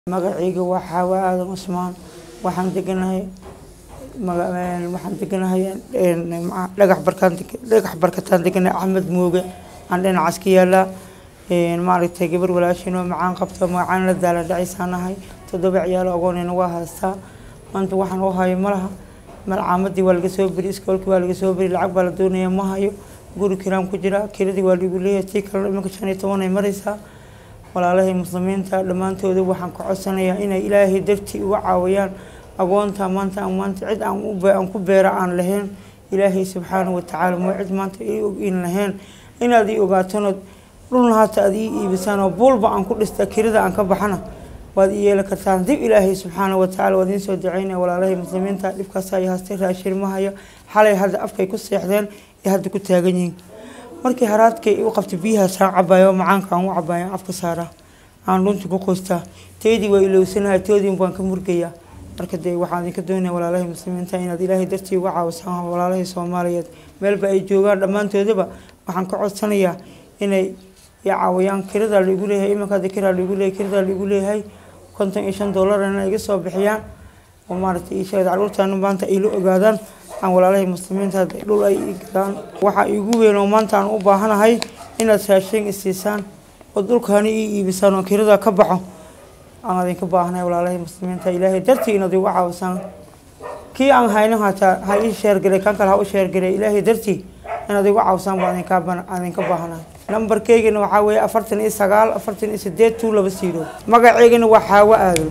magacayga waa xaawa aadan cusmaan waxaan deganahay waxaan deganahay dhagax barkaan dhagax barkataan deganahay axmed mooge aan dhinacaas ka yaalaa maaragtay gabar walaashin oo macaan qabto magacaan la daala dhacisaanahay toddoba ciyaalo agoonina waa haystaa maanta waxaan u hayo malaha malcaamadii waa laga soo beri iskoolkii waa laga soo beri lacag baa la doonaya ma hayo guri kiraan ku jira kiradii waa lagu leeyahay tii kalena iminka shan iyo toban ay maraysaa walaalahay muslimiinta dhammaantooda waxaan ka codsanayaa inay ilaahay dartii uga caawiyaan agoonta maanta aan maanta cid aan u aan ku beera aan lahayn ilaahay subxaanahu watacaala moo cid maanta ii ogin lahayn inaad ii ogaatanood dhulna haata aad ii iibisaan oo buulba aan ku dhista kirada aan ka baxana waad ii yeeli kartaan dib ilaahay subxaanahu watacaala waad idiin soo duceynaya walaalahay muslimiinta dhibkaas ay haastay raashin ma hayo xalay hadda afkay ku seexdeen ee hadda ku taagan yihiin markii haraadkay u qabtay biyahaas aan cabayo macaanka aan u cabayo aan afka saaraa aan dhunta ku qoystaa teydii waa ilowsanahay toodiin baan ka murgayaa marka dee waxaan idinka doonaya walaalahay muslimiinta inaad ilaahay dartii uga caawisaan walaalahay soomaaliyeed meelba ay joogaan dhammaantoodaba waxaan ka codsanayaa inay i caawiyaan kiradaa laigu leeyahay iminka hadda kiraa laigu leeyahay kiradaa laigu leeyahay konton iyo shan dollar inay iga soo bixiyaan oo maaragtay ii sheegay caruurtaana maanta ay la ogaadaan aan walaalahay muslimiinta dhul ay ii galaan waxaa iigu weyn oo maanta aan u baahanahay inaad raashin isiisaan oo dhulkaani ii iibisaan oo kirada ka baxo aan idinka baahanahay walaalahay muslimiinta ilaahay dartii inaad igu caawisaan kii aan hayno hataa ha ii sheergaray kan kale ha u sheergaray ilaahay dartii inaad igu caawisaan baa idinka baahanahay nambarkeygana waxaa weeye afartan iyo sagaal afartan iyo sideed tuu laba siiro magaceygana waa xaawo aadan